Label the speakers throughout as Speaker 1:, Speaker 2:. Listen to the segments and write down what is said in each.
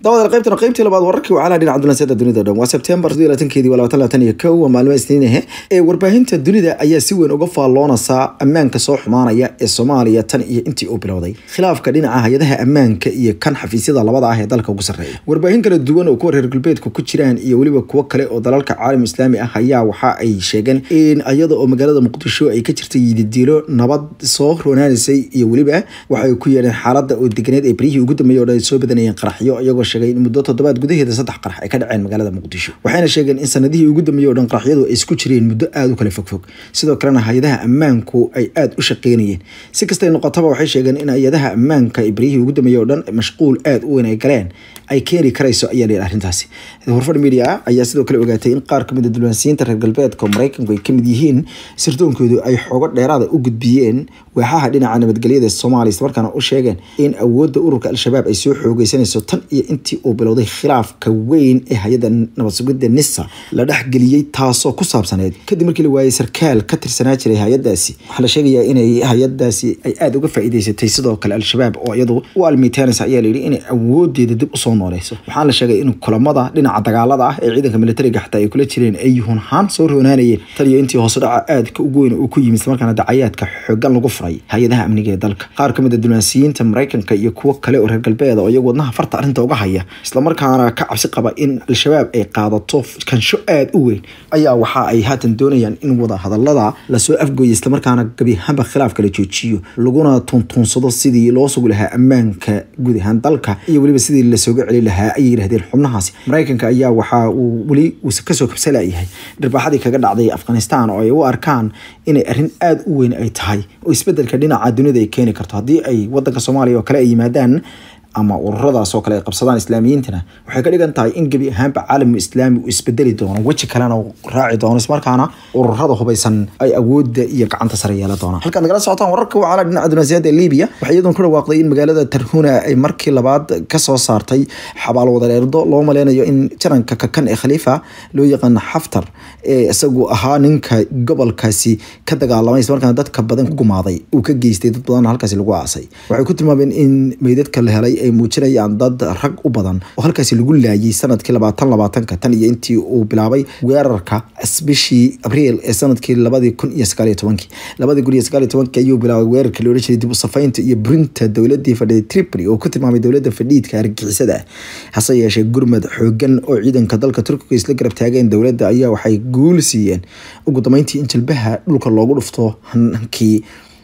Speaker 1: daawada qaybtan qaybtii labaad wararkii wacalaha dhinaca dunansiyada dunida o dhan waa sebtembar keedii waa labaatan labaatan iyo kow waa maalmo isniin ahe ee warbaahinta dunida ayaa si weyn uga faalloonaysaa ammaanka soo xumaanaya ee soomaaliya tan iyo intii uu bilowday khilaafka dhinaca hay-adaha ammaanka iyo kan xafiisyada labada ah ee dalka ugu sarreeya warbaahin kala duwan oo kuwa reer galbeedka ku jiraan iyo weliba kuwo kale oo dalalka caalam islaami ah ayaa waxa ay sheegeen in iyada oo magaalada muqdisho ay ka jirtay yididiilo nabad soo roonaanaysay iyo weliba waxay ku yeedheen xaalada oo deganeed ee beryihii ugu dambeeyay o dhan ay soo badanayeen qaraxyo iyagoo sheegay in muddo toddobaad gudaheeda saddex qarax ay ka dhaceen magaalada muqdisho waxayna sheegeen in sanadihii ugu dambeeyey o dhan qaraxyadu ay isku jireen muddo aada u kala fogfog sidoo kalena hay-adaha ammaanku ay aada u shaqeynayeen si kastay noqotaba waxay sheegeen in hay-adaha ammaanka ee beryihii ugu dambeeyey o dhan mashquul aada u weyn ay galeen ay keeni karayso ayaa la yidhi arrintaasi horfadh media ayaa sidoo kale ogaatay in qaar kamid a dulwaansiyiinta reer galbeedka oo maraykanku ay kamid yihiin sirdoonkoodu ay xoogo dheeraada u gudbiyeen waaxaha dhinaca nabadgelyada soomaaliya islamarkaana u sheegeen in awoodda ururka al-shabaab ay soo xoogeysanayso tan iyo intii uu bilowday khilaafka weyn ee hay-adda nabad sugidda nisa la dhexgeliyey taasoo ku saabsaneyd kadib markii la waayey sarkaal ka tirsanaa jiray hay-adaasi waxaa la sheegayaa inay hay-adaasi ay aada uga faa'iideysatay sidoo kale al-shabaab oo iyadu u almiteynaysa ayaa layidhi inay awoodeeda dib usoo nooleyso waxaa la sheegay in kulamada dhinaca dagaalada ah ee ciidanka militariga xataa ay kula jireen ay hunhaan soo roonaanayeen tan iyo intii hoose dhaca aadka ugu weyn uu ku yimid islamarkaana dacayaadka xoogan lagu furay hay-adaha amniga ee dalka qaar kamid a dunaansiyiinta maraykanka iyo kuwo kale oo reer galbeeda oo iyagu wadnaha farta arrinta uga haya islamarkaana ka cabsi qaba in al-shabaab ay qaadato kansho aada u weyn ayaa waxa ay haatan doonayaan in wada hadalada lasoo afgooya islamarkaana gabiahaanba khilaafka la joojiyo laguna tuntuunsado sidii loo sugi lahaa ammaanka guud ahaan dalka iyo weliba sidii lasooga celi lahaa ayay yidhahdeen xubnahaasi maraykanka ayaa waxa uu weli kasoo kabsalayahay dharbaaxadii kaga dhacday afghanistan oo ay u arkaan inay arrin aada u weyn ay tahay oo isbedelka dhinaca dunida ay keeni karto haddii ay wadanka soomaaliya oo kale ay yimaadaan ama ururadaas oo kale ay qabsadaan islaamiyiintana waxay ka dhigan tahay in gebi ahaanba caalamu islaami uu isbedeli doono weji kalena uu raaci doono ismarkaana ururada hubeysan ay awoodda iyo gacanta sare yeela doonaan halkaad nagala socotaan wararka wacala dhinaca dunaasiyada ee libiya waxay iyadoon ku dhawaaqday in magaalada tarhuna ay markii labaad kasoo saartay xabaal wadareerdo loo maleynayo in jaranka kakan ee khaliifa loo yaqaan xaftar ee isagu ahaa ninka gobolkaasi ka dagaalamay ismarkaana dadka badan ku gumaaday uu ka geystay dad badan halkaasi lagu aasay waxay ku tilmaameen in meydadka la helay ay muujinayaan dad rag u badan oo halkaasi lagu laayay sanadkii labaatan labaatanka tan iyo intii uu bilaabay weerarka bishii abriil ee sanadkii labadii kun iyo sagaaliyo tobankii labadii kun iyo sagaaliyo tobankii ayuu bilaabay weerarka la odhan jiray dib u safaynta iyo burinta dowladii fadhiday tripoli oo ku tilmaamay dowladda fadhiidka argixisada hase yeeshee gurmad xoogan oo ciidanka dalka turkiga isla garab taageen dowladda ayaa waxay guul siiyeen ugu dambeyntii in jilbaha dhulka loogu dhufto hankii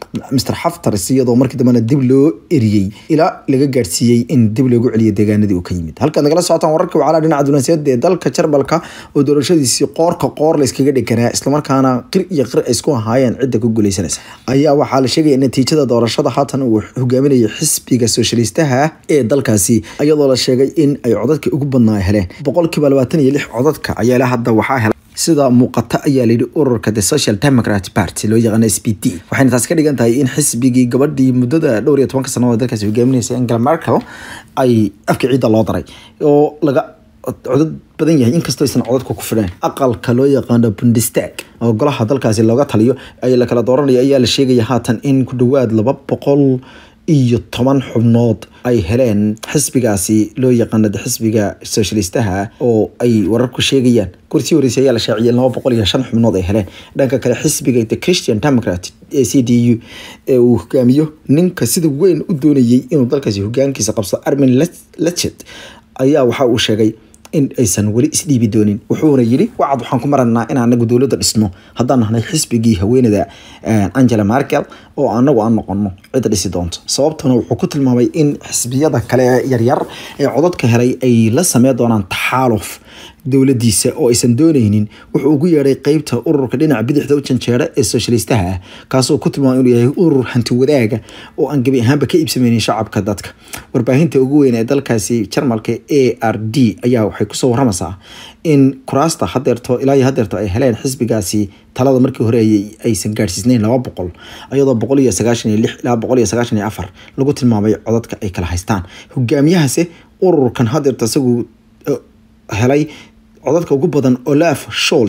Speaker 1: mr xaftar iyadoo markii dambena dib loo eriyey ilaa laga gaadhsiiyey in dib loogu celiyo deegaanadii uu ka yimid halkaad nagala socotaan wararka wacala dhinaca dunaasiyada ee dalka jarbalka oo doorashadiisii qoorka qoor la iskaga dheganaa islamarkaana qir iyo qir ay isku ahaayeen cidda ku guuleysanaysa ayaa waxaa la sheegaya natiijada doorashada haatan uu hogaaminayay xisbiga soshalistaha ee dalkaasi iyadoo la sheegay in ay codadka ugu badnaa heleen boqolkiiba labaatan iyo lix codadka ayaa ilaa hadda waxaa helay sida muuqata ayaa layidhi ururka the social democrat party loo yaqaano s p d waxayna taas ka dhigan tahay in xisbigii gabadhii muddada dhowr iyo tobanka sannadood dalkaasi hogaaminaysa angela merkel ay afka ciidda loo daray oo laga codad badan yahay inkastoo aysan codadka ku fidheen aqalka loo yaqaano bundestag oo golaha dalkaasi looga taliyo ay la kala dooranaya ayaa la sheegaya haatan in ku dhowaad laba boqol iyo toban xubnood ay heleen xisbigaasi loo yaqaano xisbiga socialistaha oo ay wararku sheegayaan kursi horeysay ayaa la shaaciyay laba boqol iyo shan xubnood ay heleen dhanka kale xisbiga the christian democrat ee c d u ee uu hogaamiyo ninka sida weyn u doonayay inuu dalkaasi hogaankiisa qabsado armin lechet ayaa waxa uu sheegay in aysan weli isdhiibi doonin wuxuuna yidhi wacad waxaan ku maranaa in anagu dowladda dhisno haddaan nahnay xisbigii haweenada angela merkel oo anagu aan noqono cidda dhisi doonto sababtuna wuxuu ku tilmaamay in xisbiyada kale ee yaryar ee codadka helay ay la samey doonaan taxaaluf dowladiisa oo aysan dooneynin wuxuu ugu yeedhay qeybta ururka dhinaca bidixda u janjeera ee soshalistaha ah kaasoo ku tilmaamay inuu yahay urur hanti wadaaga oo aan gebi ahaanba ka iibsameynin shacabka dadka warbaahinta ugu weyn ee dalkaasi jarmalka a r d ayaa waxay kusoo waramaysaa in kuraasta hadeerto ilaa iyo hadeerto ay heleen xisbigaasi talada markii hore aysan gaadhsiisnayn laba boqol iyadoo boqol iyo sagaashan iyo lix ilaa boqol iyo sagaashan iyo afar lagu tilmaamay codadka ay kala haystaan hogaamiyahase ururkan hadeerto isagu helay codadka ugu badan olaf shols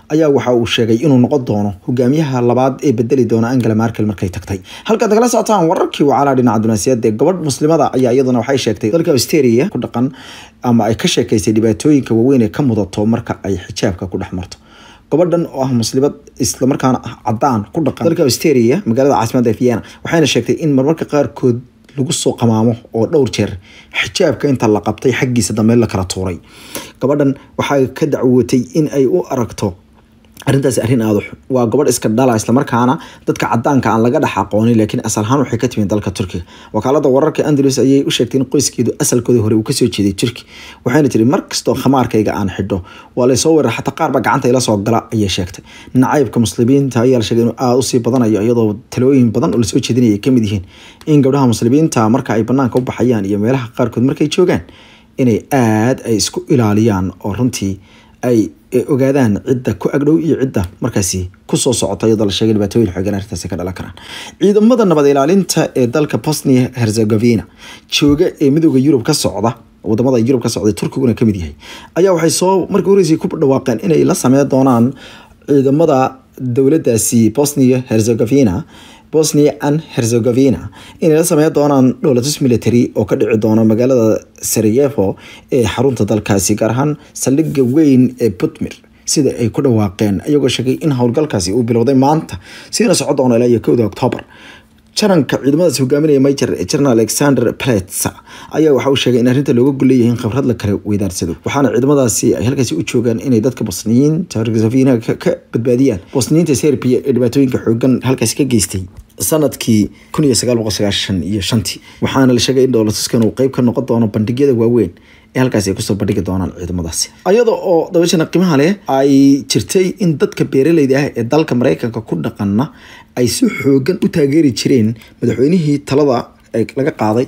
Speaker 1: ayaa waxa uu sheegay inuu noqon doono hogaamiyaha labaad ee bedeli doona angela markel markay tagtay halkaad nagala socotaan wararkii wacaalaa dhinaca dunaasiyada ee gabadh muslimada ayaa iyaduna waxay sheegtay dalka australia ku dhaqan ama ay ka sheekaysay dhibaatooyinka waaweyn ee ka mudato marka ay xijaabka ku dhex marto gabadhan oo ah muslimad islamarkaana ah cadaan ku dhaqan dalka australia magaalada caasimadda vienna waxayna sheegtay in marmarka qaarkood lagu soo qamaamo oo dhowr jeer xijaabka inta la qabtay xaggiisa dambe la kala tuuray gabadhan waxay ka dacwootay in ay u aragto arrintaasi arrin aada waa gabadh iska dhala islamarkaana dadka cadaanka aan laga dhex aqoonin laakiin asal ahaan waxay ka timid dalka turkiga wakaalada wararka andalus ayay u sheegtay in qoyskeedu asalkooda hore uu kasoo jeeday turki waxayna tiri mar kastoo khamaarkayga aan xidho waa laysoo weerar xataa qaarba gacanta ila soo gala ayay sheegtay nacaybka muslimiinta ayaa la sheegay inuu aada usii badanayo iyadoo talooyin badan oo lasoo jeedinaya ay kamid yihiin in gabdhaha muslimiinta marka ay banaanka u baxayaan iyo meelaha qaarkood markay joogaan inay aada ay isku ilaaliyaan oo runtii ay ogaadaan cidda ku agdhow iyo cidda markaasi kusoo socota iyadoo la sheegay dhibaatooyin xoogan arrintaasi ka dhalan karaan ciidamada nabad ilaalinta ee dalka bosnia herzegovina jooga ee midooda yurub ka socda wadamada yurub ka socda turkiguna kamid yahay ayaa waxay soo markii horeysay ku dhawaaqeen inay la sameyn doonaan ciidamada dowladaasi bosnia herzegovina bosnia and herzegovina inay la sameyn doonaan dhowlatus military oo ka dhici doona magaalada sarajevo ee xarunta dalkaasi gaar ahaan saldhigga weyn ee putmir sida ay ku dhawaaqeen iyagoo sheegay in howlgalkaasi uu bilowday maanta siina socon doono ilaa iyo kowda octoobar jaranka ciidamadaas hogaaminaya major general alexander pletsa ayaa waxa uu sheegay in arrinta looga golleeyahay in khibrad la kala weydaarsado waxaana ciidamadaasi ay halkaasi u joogaan inay dadka bosniyiinta herzegovina ka badbaadiyaan bosniyiinta serbia ee dhibaatooyinka xoogan halkaasi ka geystay sanadkii kun iyo sagaal boqol sagaashan iyo shantii waxaana la sheegay in dowlatuskan uu qeyb ka noqon doono bandhigyada waaweyn ee halkaasi ay kusoo bandhigi doonaan ciidamadaasi iyada oo dabashana qiimaha leh ay jirtay in dadka beeraleyda ah ee dalka mareykanka ku dhaqana ay si xoogan u taageeri jireen madaxweynihii talada laga qaaday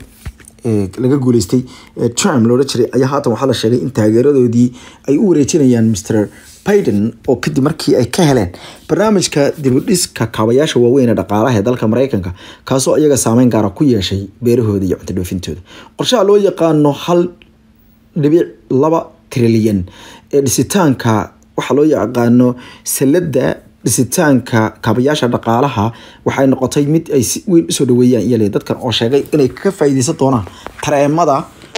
Speaker 1: laga guuleystay trump loola jiray ayaa haatan waxaa la sheegay in taageeradoodii ay u wareejinayaan mr biden oo kadib markii ay ka heleen barnaamijka dibudhiska kaabayaasha waaweyn ee dhaqaalaha ee dalka mareykanka kaasoo iyaga saameyn gaara ku yeeshay beerahooda iyo cunto dhoofintooda qorshaha loo yaqaano hal dhibic laba trilyan ee dhisitaanka waxaa loo yaqaano salada dhisitaanka kaabayaasha dhaqaalaha waxay noqotay mid ay si weyn usoo dhaweeyaan iyale dadkan oo sheegay inay ka faa'iideysan doonaan tareemada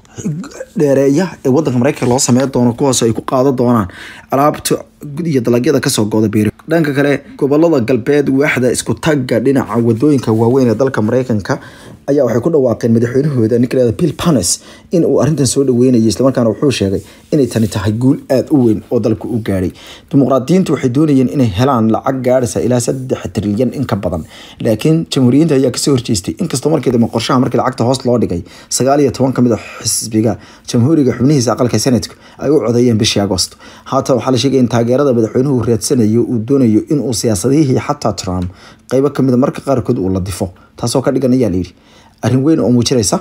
Speaker 1: dheereeya ee wadanka mareykanka loo sameyn doono kuwaas ay ku qaadan doonaan alaabta iyo dalagyada kasoo gooda beeri dhanka kale gobolada galbeed waaxda isku tagga dhinaca wadooyinka waaweyn ee dalka mareykanka ayaa waxay ku dhawaaqeen madaxweynahooda nicola bill panes in uu arrintan soo dhaweynayo islamarkaana wuxuu sheegay inay tani tahay guul aada u weyn oo dalka u gaadhay dimuqraadiyiintu waxay doonayeen inay helaan lacag gaadhaysa ilaa saddex trilyan in ka badan laakiin jamhuuriyiinta ayaa kasoo horjeestay inkastoo markii dambe qorshaha markii lacagta hoos loo dhigay sagaal iyo toban kamid a xisbiga jamhuuriga xubnihiisa aqalka senatku ay u codeeyeen bishii agosto haatan waxaa la sheegay in taageerada madaxweynuhu raadsanayo uu doonayo inuu siyaasadihii xataa trump qeybo kamid a marka qaarkood uu la difo taasoo ka dhigan ayaa layidhi arrin weyn oo muujinaysa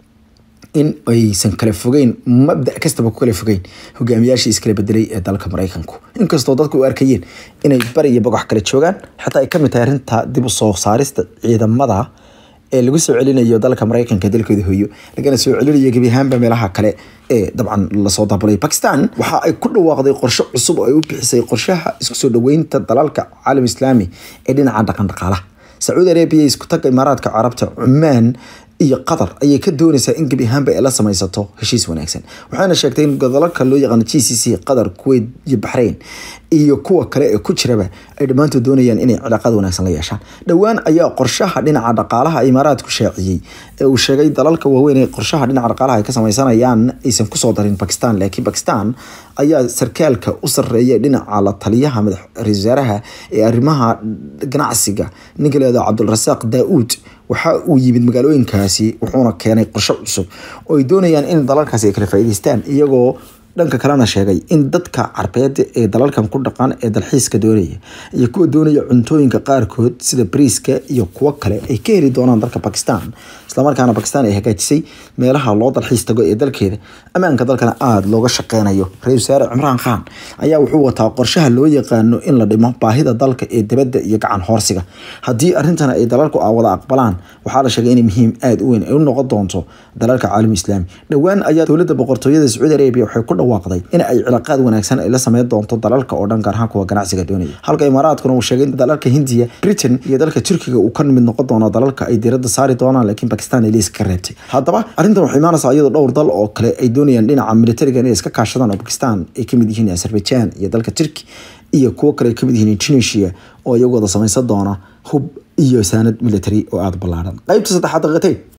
Speaker 1: in aysan kala fogeyn mabda kastaba ku kala fogeyn hogaamiyaashii iskala bedelay ee dalka mareykanku inkastoo dadku u arkayeen inay bari iyo bogox kala joogaan xataa ay kamid tahay arrinta dib u soo saarista ciidamada ee lagu soo celinayo dalka mareykanka dalkooda hooyo lagana soo celinayo gebi ahaanba meelaha kale ee dabcan lasoo daabulay bakistan waxa ay ku dhawaaqday qorshe cusub oo ay u bixisay qorshaha isku soo dhaweynta dalalka caalam islaami ee dhinaca dhaqan dhaqaalaha sacuudi arabia isku tagga imaaraadka carabta cumaan iyo qatar ayay ka doonaysaa in gebi ahaanba ay la samaysato heshiis wanaagsan waxaana sheegtay in godolalka loo yaqaano g c c qatar kuwait iyo baxrayn iyo kuwa kale ee ku jiraba ay dhammaantood doonayaan inay cilaaqada wanaagsan la yeeshaan dhowaan ayaa qorshaha dhinaca dhaqaalaha imaaraadku shaaciyey ee uu sheegay dalalka waaweyn ee qorshaha dhinaca dhaqaalaha ay ka sameysanayaan aysan kusoo darin bakistan laakiin bakistan ayaa sarkaalka u sarreeya dhinaca la taliyaha ra-isul wasaaraha ee arrimaha ganacsiga ninka leedo cabdulrasaaq daa-uud waxa uu yimid magaalooyinkaasi wuxuuna keenay qorsho cusub oo ay doonayaan in dalalkaasi ay kala faa'iideystaan iyagoo dhanka kalena sheegay in dadka carbeed ee dalalkan ku dhaqan ee dalxiiska doonaya iyo kuwa doonaya cuntooyinka qaarkood sida bariiska iyo kuwo kale ay ka heli doonaan dalka bakistan islamarkaana bakistan ay hagaajisay meelaha loo dalxiis tago ee dalkeeda ammaanka dalkana aada looga shaqeynayo ra-isul wasaare cimraan khan ayaa wuxuu wataa qorshaha loo yaqaano in la dhimo baahida dalka ee dibadda iyo gacan hoorsiga haddii arrintan ay dalalku wada aqbalaan waxaa la sheegay inay muhiim aada u weyn ay u noqon doonto dalalka caalami islaami dhowaan ayaa dowladda boqortooyada sacuudi arabia waxay ku dhawaaqday in ay cilaaqaad wanaagsan ay la sameyn doonto dalalka oo dhan gaar ahaan kuwa ganacsiga doonaya halka imaaraadkuna uu sheegay in dalalka hindiya britain iyo dalka turkiga uu ka mid noqon doono dalalka ay diiradda saari doonaan laakiin bakistan ay liiska ka reebtay haddaba arrintan waxay imaanaysaa iyadoo dhowr dal oo kale ay doonayaan dhinaca militariga inay iska kaashadaan oo bakistan ay kamid yihiin azerbaijan iyo dalka turki iyo kuwo kale ay kamid yihiin tunisia oo iyagooda samaysan doona hub iyo saanad military oo aada ballaaran qaybta saddexaad daqiiqatayn